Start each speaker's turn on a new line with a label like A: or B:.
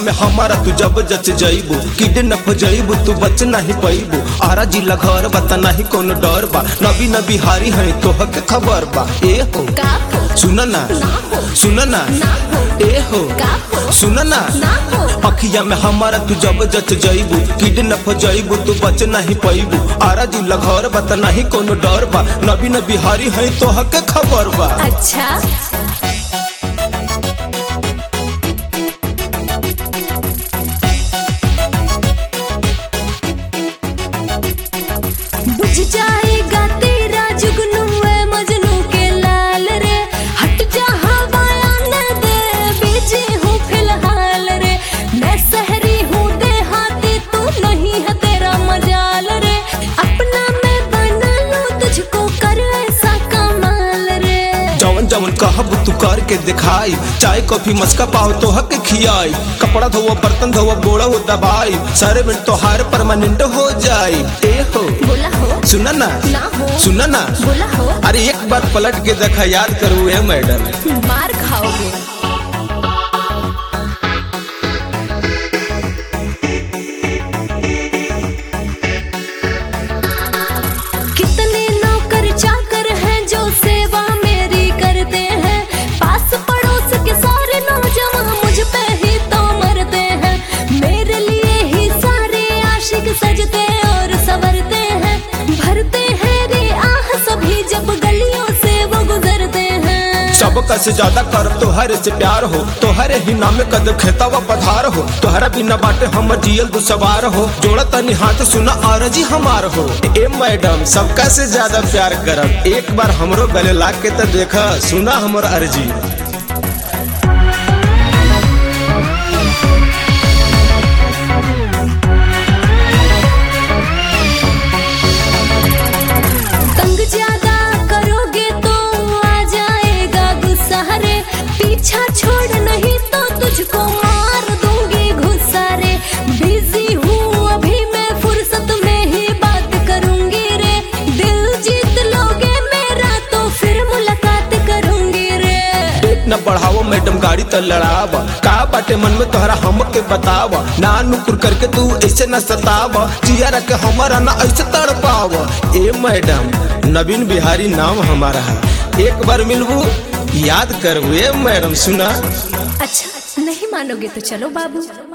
A: में हमारा तू जब जच जइबू किडनैप हो जइबू तू बच नहीं पैबू आरा जिला घर बता नहीं कोनो डर बा नबी नबी हारी है तोह के खबर बा ए हो
B: का हो
A: सुन ना
B: ना हो
A: सुन ना
B: ना हो
A: ए हो
B: का हो
A: सुन ना
B: ना हो
A: अखिया में हमारा तू जब जच जइबू किडनैप हो जइबू तू बच नहीं पैबू आरा जिला घर बता नहीं कोनो डर बा नबी नबी हारी है तोह के खबर बा
B: अच्छा बुझ जाएगा तेरा जुगनू है मजनू के लाल रे हट जा हवाया न दे बीजी हूँ फिलहाल रे मैं सहरी हूँ देहाती तू नहीं है तेरा मजाल रे अपना मैं बना लूँ तुझको कर ऐसा कमाल रे
A: जवन जवन कहब तू करके दिखाई चाय कॉफी मस्का पाओ तो हक खियाई कपड़ा धोवा बर्तन धोवा बोड़ा हो दबाई सारे मिनट तोहार परमानेंट हो जाई ए हो
B: बोला हो
A: सुना ना
B: ना हो
A: सुना ना
B: बोला हो
A: अरे एक बार पलट के देखा याद करू ए मैडम
B: मार खाओगे कितने नौकर चाकर हैं जो सेवा मेरी करते हैं पास पड़ोस के सारे नौजवान मुझ पे ही तो मरते हैं मेरे लिए ही सारे आशिक सजते और संवरते हैं भरते हैं रे आह सभी जब गलियों से वो गुजरते हैं
A: सबका से ज्यादा कर तोहरे से प्यार हो तोहरे ही नाम कदम खेतावा पधार हो तोहरा बिना बाटे हम जियल दो सवार हो जोड़ा तनी हाथ सुना आरजी हमार हो ए मैडम सबका से ज्यादा प्यार करब एक बार हमरो गले लाग के तो देखा सुना हमर अर्जी
B: तंग ज्यादा करोगे तो आ जाएगा गुस्सा रे पीछा छोड़ नहीं तो तुझको मार दूंगी गुस्सा रे बिजी हूँ अभी मैं फुर्सत में ही बात करूंगी रे दिल जीत लोगे मेरा तो फिर मुलाकात करूंगी रे
A: पेट न बढ़ावो मैडम गाड़ी त लड़ावा का बाटे मन में तोहरा हम के बतावा ना नुकुर करके तू ऐसे न सतावा जिया के हमारा ना ऐसे तड़पावा ए मैडम नवीन बिहारी नाम हमारा है एक बार मिलबू याद करबू ए मैडम सुना
B: अच्छा नहीं मानोगे तो चलो बाबू